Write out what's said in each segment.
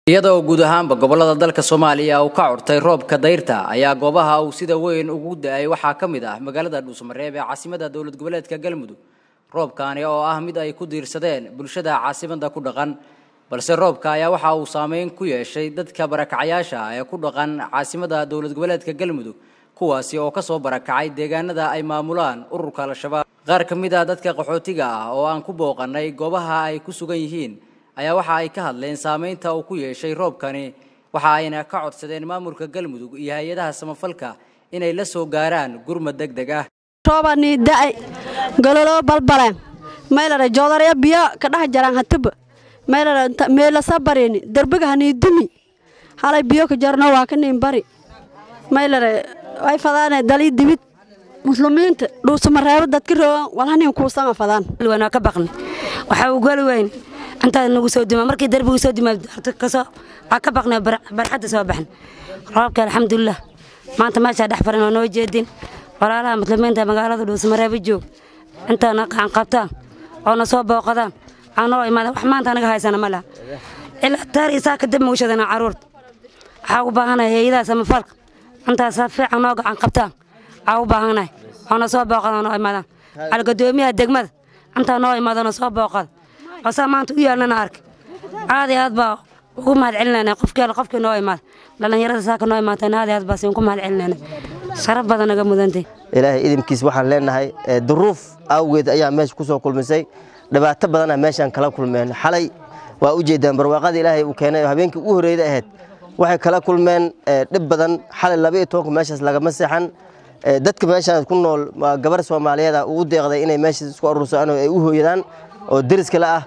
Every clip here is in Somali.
iyadoo guud ahaanba gobolada dalka soomaaliya uu ka curtay roobka dayrta ayaa goobaha uu sida weyn ugu da-ay waxaa ka mid ah magaalada dhuusamareeb ee caasimada dowlad goboleedka galmudug roobkaani oo ah mid ay ku diirsadeen bulshada caasimada ku dhaqan balse roobka ayaa waxa uu saameyn ku yeeshay dadka barakacayaasha ah ee ku dhaqan caasimada dowlad goboleedka galmudug kuwaasi oo kasoo barakacay deegaanada ay maamulaan ururka al-shabaab qaar ka mid ah dadka qaxootiga ah oo aan ku booqanay goobaha ay ku sugan yihiin ayaa waxa ay ka hadleen saameynta uu ku yeeshay roobkani waxa ayna ka codsadeen maamulka galmudug iyo hay-adaha samafalka inay la soo gaaraan gurmad deg deg ah roobanii da'ay gololoo balbaleen maylare joodarya biyo ka dhex jaraan hatiba maylare meelasa barini derbiga hanii dumi halay biyo ka jarno waa ka niin bari maylare way fadaane dalii dibid muslimiinta dhuusamareebo dadka roogan walhanin kuusama fadaan waa ka baqni waxaa u goli weyn intaa nagu soo dima markii darbigu soo dima kasoo waa ka baqnay barxadda soo baxn roobka alxamdulilah maanta meeshaa dhex farin oo noo jeedin walaalaha muslimiinta magaalada dhuusamareebo joog intaana qacan qabtaan oo na soo booqadaan aanoo imaada wax maanta anaga haysana ma laha ilaa taar isaa kadib maushadana caruurta waxaa u baahanahay hay-adaha samafalka intaasaa fiican noo gacan qabtaan waxaa u baahanahay oo na soo booqadaan oo imaadaan algadoomiyaha degmada intaa noo imaado na soo booqada osaa maanta u yaalnana arka aad iyo aad baa ugu mahad celinayna qofkii alle qofkii noo imaada dhallinyarada saaka noo imaatayna aad iyo aad baa siin ku mahad celinayna sharaf badan naga mudantay ilaahay idinkiis waxaan leenahay duruuf awgeed ayaa meesha ku soo kulmisay dhibaato badana meeshaan kala kulmeen xalay waa u jeedaan barwaaqada ilaahay uu keenay oo habeenkii ugu horreeyda ahayd waxay kala kulmeen dhib badan xalay laba iyo tobanka meeshaas lagama seexan dadka meeshaan ku nool waa gabar soomaaliyeeda ugu deeqday inay meesha isku aruursadaan oo ay u hooyadaan oo deriskale ah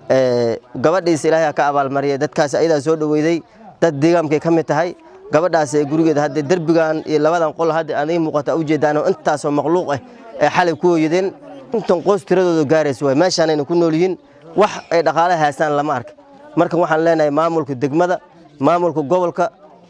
gabadhiisa ilaahay ka abaalmariyay dadkaas ayadaa soo dhoweyday dad deegaankay ka mid tahay gabadhaas ee gurigeeda hadda derbigan iyo labadan qol hadda aday muuqata u jeedaan oo intaasoo makhluuq ah ee xalay ku hooyadeen intan qoys tiradooda gaaraysa waay meeshaanayna ku nool yihiin wax ay dhaqaale haystaan lama arka marka waxaan leenahay maamulka degmada maamulka gobolka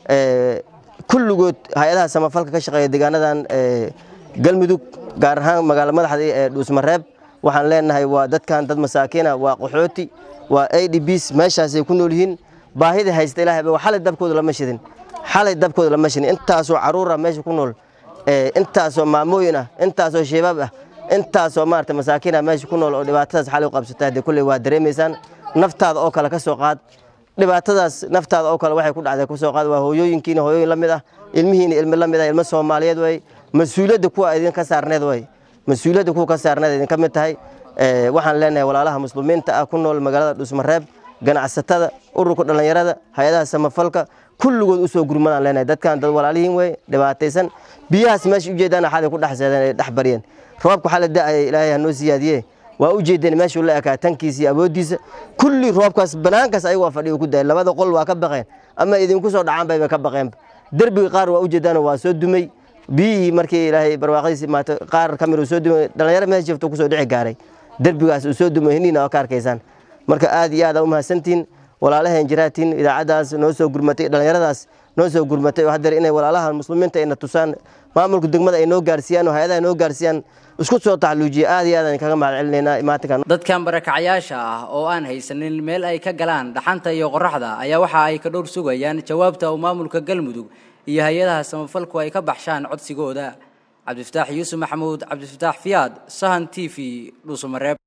kulligood hay-adaha samafalka ka shaqeeya deegaanadan galmudug gaar ahaan magaalo madaxda ee dhuusmareeb waxaan leenahay waa dadkan dad masaakiina waa qaxooti waa a d bs meeshaasay ku nool yihiin baahida haysta ilahay xalay dabkooda lama shidin xalay dabkooda lama shidin intaasoo caruura meesha ku nool intaasoo maamooyin ah intaasoo shabaab ah intaasoo maarata masaakiina meesha ku nool oo dhibaatadaas xalay u qabsata haddee kulley waa dareemaysaan naftaada oo kale ka soo qaad dhibaatadaas naftaada oo kale waxay ku dhacday ku soo qaad waa hooyooyinkiina hooyooyin la mid ah ilmihiina ilmi la mid ah ilmo soomaaliyeed way mas-uuliyadda kuwa idinka saarneed way mas-uuliyadda kuwa ka saarneed idinka mid tahay waxaan leenahay walaalaha muslimiinta ah ku nool magaalada dhuusmareeb ganacsatada ururka dhallinyarada hay-adaha samafalka kulligood u soo gurmadaan leenahay dadkan dad walaalihiin wey dhibaataysan biyahaas meesha ujeedaana xalay ku dhex seedeen ay dhex baryeen roobka xalay da'aya ilaahay hanoo siyaadiye waa u jeedeen meeshuu la ekaa tankiisa iyo awooddiisa kulli roobkaas banaankaas ayagoo fadhiyo ku daay labada qol waa ka baqeen ama idinku soo dhacaan bayba ka baqeen derbiga qaar waa u jeedaan waa soo dumay biyihii markii ilaahay barwaaqadiisa imaatay qaar ka mid uu soo dumay dhalinyaro meesha jifto kusoo dhici gaaray derbigaas uu soo dumay hiniina oo ka arkaysaan marka aad iyo aad aa u mahadsantihiin walaalaheen jiraatiin idaacaddaas noo soo gurmatay dhallinyaradaas noo soo gurmatay oo haddeer inay walaalaha muslimiinta ayna tusaan maamulka degmada ay noo gaarsiiyaan oo hay-adaha noo gaarsiiyaan isku soo taxluujiya aad iyo aad aan kaga mahad celinaynaa imaatinkan dadkan barakacyaasha ah oo aan haysanin meel ay ka galaan dhaxanta iyo qoraxda ayaa waxa ay ka dhowr sugayaan jawaabta uu maamulka galmudug iyo hay-adaha samafalku ay ka baxshaan codsigooda cabdifataax yuusuf maxamuud cabdifataax fiyaad sahan t v dhuusamareeb